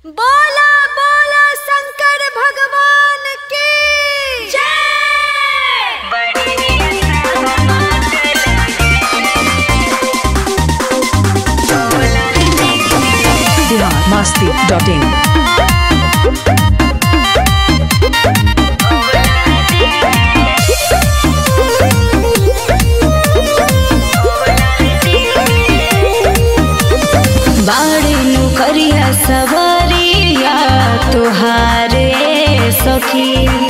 बोला बोला शंकर भगवान की जय बिहार मस्ती डॉट इन बाड़े नु करिया सवरिया तुहारे सखी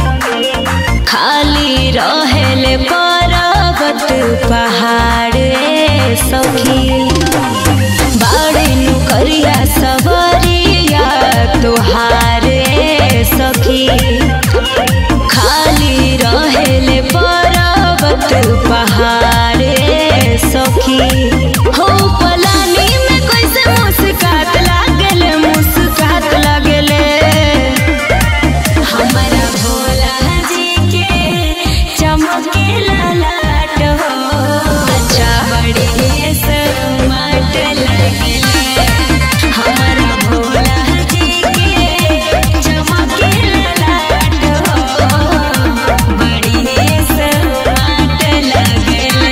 खाली रहेले पर्वत पहाड़े सखी बाड़े नु करिया सवरिया तुहारे सखी खाली रहेले पर्वत पहाड़े सखी हो पलानी में कैसे मुस्कात लागले मुस्कात लागले हमारा भोला जी के चमके लालाट हो अच्छा बड़ी समाट लगले हमारा भोला जी के चमके लालाट हो बड़ी समाट लगले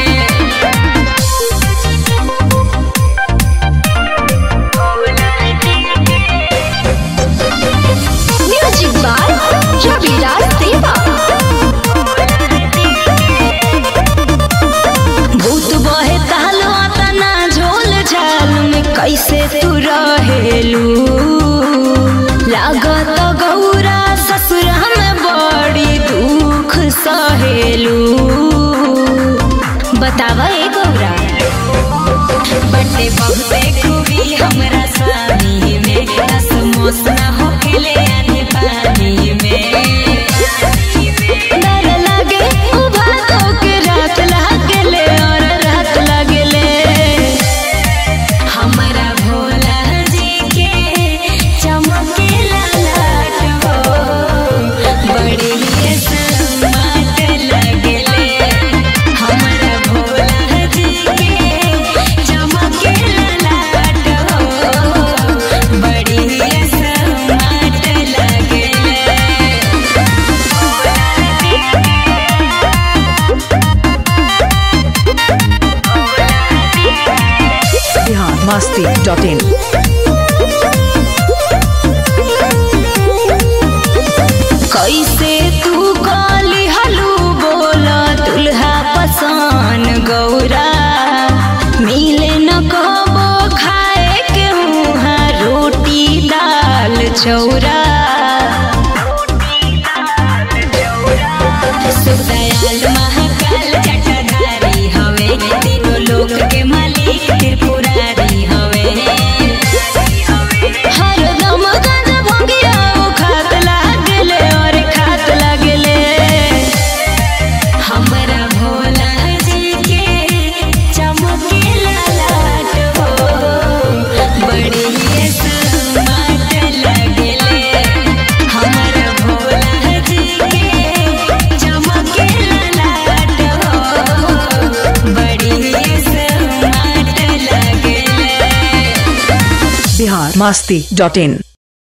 म्यूजिक बाय रविराज देवा भूत बहे तालवा तना झोल झाल में कैसे तू रहेलू लागत गौरा ससुर में बड़ी दुख सहेलू बतावा ए गौरा बटे बहुते खूबी हमरा स्वामी में रस मोस ना होकेले आने पानी में डर लागे उभा होके रात लागले और रात लागले हमारा भोला जी के चमके लालाट हो बड़ी ही समाट लगले हमारा भोला जी के चमके लालाट हो बड़ी ही समाट लगले बिहार मस्ती डॉट इन कैसे तू काली हलू बोला दुल्हा पसान गौरा मिले न कबो खाए के मुहा रोटी दाल चौरा सुदयाल महाकाल जटाधारी हवे तीनों लोक के मालिक त्रिपुरारी हवे हरदम गंध भंगिया वो खात लागले और खात लागले हमरा भोला जी के चमके लालाट हो बड़ी ही समाट लगले हमरा भोला जी के चमके लालाट हो बड़ी ही समाट लगले बिहार मस्ती डॉट इन